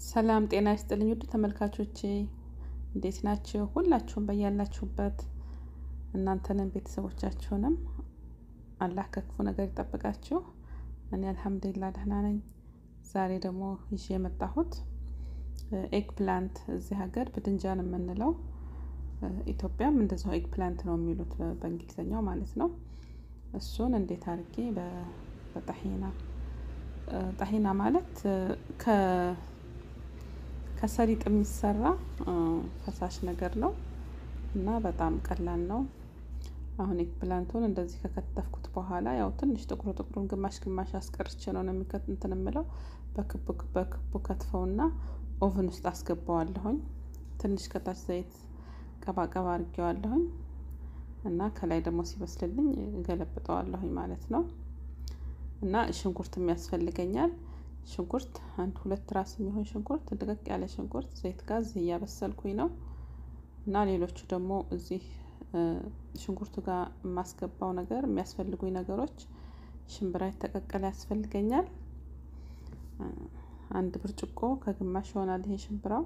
ሰላም ጤና ይስጥልኝ ውድ ተመልካቾቼ እንዴት ናችሁ? ሁላችሁም በያላችሁበት እናንተንም ቤተሰቦቻችሁንም አላህ ከክፉ ነገር ይጠብቃችሁ። እኔ አልሐምዱሊላህ ደህና ነኝ። ዛሬ ደግሞ ይዤ የመጣሁት ኤግ ፕላንት እዚህ ሀገር ብድንጃን የምንለው ኢትዮጵያም እንደዛው ኤግ ፕላንት ነው የሚሉት በእንግሊዝኛው ማለት ነው። እሱን እንዴት አድርጌ በጣሂና ጣሂና ማለት ከሰሊጥ የሚሰራ ፈሳሽ ነገር ነው እና በጣም ቀላል ነው። አሁን ኤግ ፕላንቱን እንደዚህ ከከተፍኩት በኋላ ያው ትንሽ ጥቁሩ ጥቁሩን ግማሽ ግማሽ አስቀርቼ ነው የሚከት እንትን የምለው በክቡ በክቡ ከትፈውና ኦቨን ውስጥ አስገባዋለሁኝ። ትንሽ ከታች ዘይት ቀባቀባ አድርጌዋለሁኝ እና ከላይ ደግሞ ሲበስልልኝ እገለብጠዋለሁኝ ማለት ነው። እና ሽንኩርትም ያስፈልገኛል። ሽንኩርት አንድ ሁለት ራስ የሚሆን ሽንኩርት ድቅቅ ያለ ሽንኩርት ዘይት ጋዝ እያበሰልኩኝ ነው። እና ሌሎቹ ደግሞ እዚህ ሽንኩርቱ ጋር የማስገባው ነገር የሚያስፈልጉኝ ነገሮች ሽምብራ የተቀቀለ ያስፈልገኛል። አንድ ብርጭቆ ከግማሽ ይሆናል ይሄ ሽምብራው።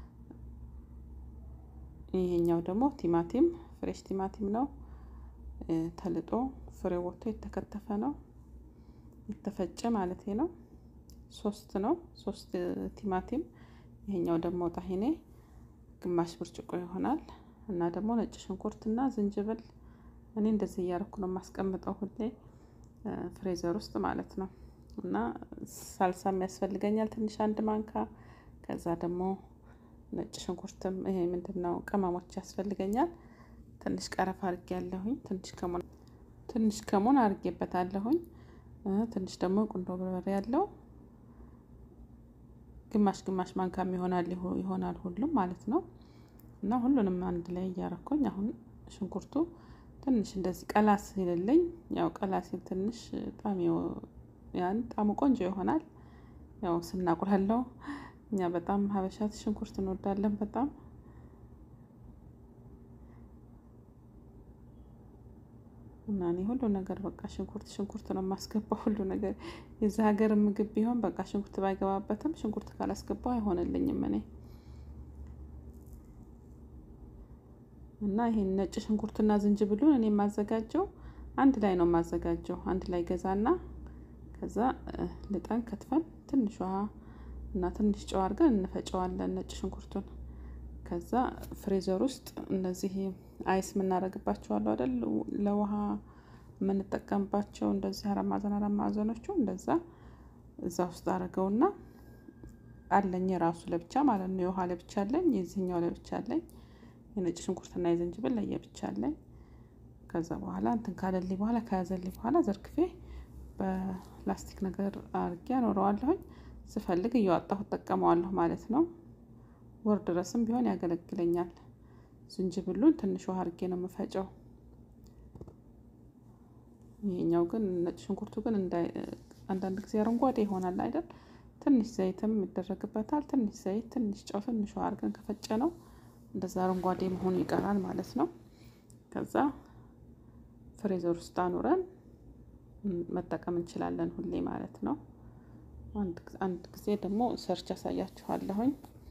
ይሄኛው ደግሞ ቲማቲም ፍሬሽ ቲማቲም ነው። ተልጦ ፍሬ ወጥቶ የተከተፈ ነው የተፈጨ ማለት ነው። ሶስት ነው ሶስት ቲማቲም። ይሄኛው ደግሞ ጣሂኔ ግማሽ ብርጭቆ ይሆናል እና ደግሞ ነጭ ሽንኩርት እና ዝንጅብል እኔ እንደዚህ እያደረኩ ነው የማስቀምጠው ሁሌ ፍሬዘር ውስጥ ማለት ነው። እና ሳልሳም ያስፈልገኛል ትንሽ አንድ ማንካ። ከዛ ደግሞ ነጭ ሽንኩርትም ይሄ ምንድን ነው ቅመሞች ያስፈልገኛል። ትንሽ ቀረፋ አድርጌ ያለሁኝ ትንሽ ከሞን ትንሽ ከሞን አድርጌበታለሁኝ። ትንሽ ደግሞ ቁንዶ በርበሬ ያለው ግማሽ ግማሽ ማንካም ይሆናል ይሆናል ሁሉም ማለት ነው። እና ሁሉንም አንድ ላይ እያረኩኝ አሁን ሽንኩርቱ ትንሽ እንደዚህ ቀላ ሲልልኝ ያው ቀላ ሲል ትንሽ ጣም ያን ጣሙ ቆንጆ ይሆናል። ያው ስናቁላለው እኛ በጣም ሀበሻ ሽንኩርት እንወዳለን በጣም እና እኔ ሁሉ ነገር በቃ ሽንኩርት ሽንኩርት ነው የማስገባው። ሁሉ ነገር የዚህ ሀገር ምግብ ቢሆን በቃ ሽንኩርት ባይገባበትም ሽንኩርት ካላስገባው አይሆንልኝም እኔ እና ይሄን ነጭ ሽንኩርትና ዝንጅብሉን እኔ የማዘጋጀው አንድ ላይ ነው የማዘጋጀው። አንድ ላይ ገዛና ከዛ ልጠን ከትፈን ትንሽ ውሃ እና ትንሽ ጨው አድርገን እንፈጨዋለን ነጭ ሽንኩርቱን። ከዛ ፍሬዘር ውስጥ እነዚህ አይስ የምናደርግባቸው አሉ አይደል? ለውሃ የምንጠቀምባቸው እንደዚህ አራት ማዕዘን አራት ማዕዘኖቹ እንደዛ እዛ ውስጥ አድርገውና አለኝ የራሱ ለብቻ ማለት ነው። የውሃ ለብቻ አለኝ፣ የዚህኛው ለብቻ አለኝ። የነጭ ሽንኩርትና የዝንጅብል ለየብቻ አለኝ። ከዛ በኋላ እንትን ካለልኝ በኋላ ከያዘልኝ በኋላ ዘርግፌ በላስቲክ ነገር አድርጌ አኖረዋለሁኝ። ስፈልግ እየዋጣሁ እጠቀመዋለሁ ማለት ነው። ወር ድረስም ቢሆን ያገለግለኛል። ዝንጅብሉን ትንሽ ውሃ አድርጌ ነው የምፈጨው። ይሄኛው ግን ነጭ ሽንኩርቱ ግን አንዳንድ ጊዜ አረንጓዴ ይሆናል አይደል? ትንሽ ዘይትም ይደረግበታል። ትንሽ ዘይት፣ ትንሽ ጨው፣ ትንሽ ውሃ አድርገን ከፈጨ ነው እንደዛ አረንጓዴ መሆኑ ይቀራል ማለት ነው። ከዛ ፍሬዘር ውስጥ አኑረን መጠቀም እንችላለን ሁሌ ማለት ነው። አንድ ጊዜ ደግሞ ሰርች ያሳያችኋለሁኝ።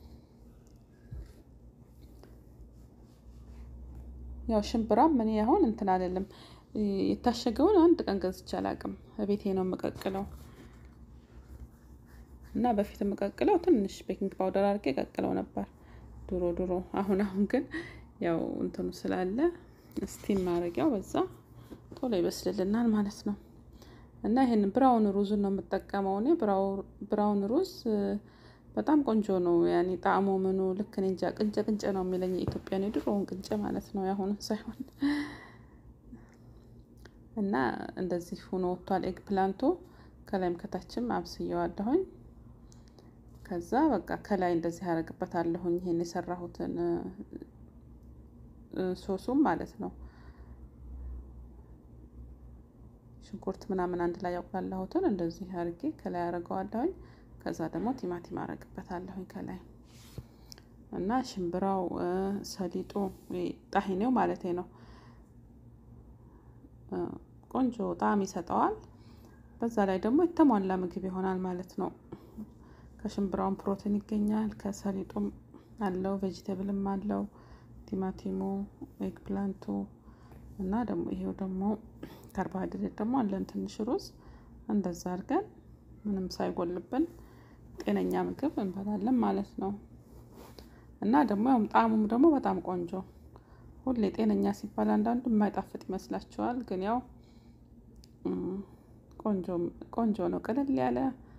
ያው ሽምብራም እኔ አሁን እንትን አይደለም የታሸገውን አንድ ቀን ገዝቼ አላውቅም። ቤቴ ነው የምቀቅለው እና በፊት የምቀቅለው ትንሽ ቤኪንግ ፓውደር አድርጌ ቀቅለው ነበር ድሮ ድሮ። አሁን አሁን ግን ያው እንትኑ ስላለ ስቲም ማድረጊያው በዛ ቶሎ ይበስልልናል ማለት ነው። እና ይሄን ብራውን ሩዝን ነው የምጠቀመው እኔ ብራውን ሩዝ በጣም ቆንጆ ነው። ያኔ ጣዕሙ ምኑ ልክ እኔ እንጃ ቅንጨ ቅንጨ ነው የሚለኝ የኢትዮጵያ ነው የድሮውን ቅንጨ ማለት ነው የአሁኑን ሳይሆን። እና እንደዚህ ሆኖ ወጥቷል ኤግ ፕላንቱ ከላይም ከታችም አብስየዋለሁኝ። ከዛ በቃ ከላይ እንደዚህ ያደርግበታለሁኝ ይሄን የሰራሁትን ሶሱም ማለት ነው ሽንኩርት ምናምን አንድ ላይ ያቁላላሁትን እንደዚህ አድርጌ ከላይ አደርገዋለሁኝ። ከዛ ደግሞ ቲማቲም አደርግበታለሁኝ ከላይ እና ሽምብራው ሰሊጡ ጣሂኔው ማለት ነው ቆንጆ ጣዕም ይሰጠዋል። በዛ ላይ ደግሞ የተሟላ ምግብ ይሆናል ማለት ነው። ከሽምብራውን ፕሮቲን ይገኛል። ከሰሊጡም አለው ቬጂቴብልም አለው ቲማቲሙ፣ ኤግ ፕላንቱ እና ደግሞ ይሄው ደግሞ ካርቦሃይድሬት ደግሞ አለን ትንሽ ሩዝ። እንደዛ አድርገን ምንም ሳይጎልብን ጤነኛ ምግብ እንበላለን ማለት ነው። እና ደግሞ ያው ጣዕሙም ደግሞ በጣም ቆንጆ ሁሌ ጤነኛ ሲባል አንዳንዱ የማይጣፍጥ ይመስላችኋል፣ ግን ያው ቆንጆ ነው፣ ቅልል ያለ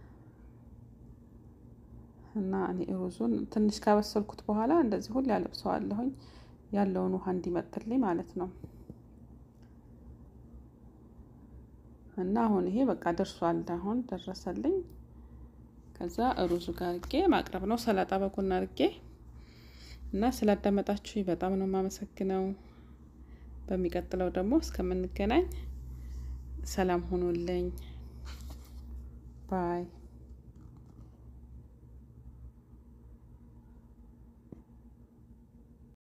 እና እኔ ሩዙን ትንሽ ካበሰልኩት በኋላ እንደዚህ ሁሌ ያለብሰዋለሁኝ ያለውን ውሃ እንዲመጥልኝ ማለት ነው። እና አሁን ይሄ በቃ ደርሷል። አሁን ደረሰልኝ። ከዛ ሩዙ ጋር አድርጌ ማቅረብ ነው። ሰላጣ በጎን አድርጌ እና ስላዳመጣችሁ በጣም ነው የማመሰግነው። በሚቀጥለው ደግሞ እስከምንገናኝ ሰላም ሁኑልኝ ባይ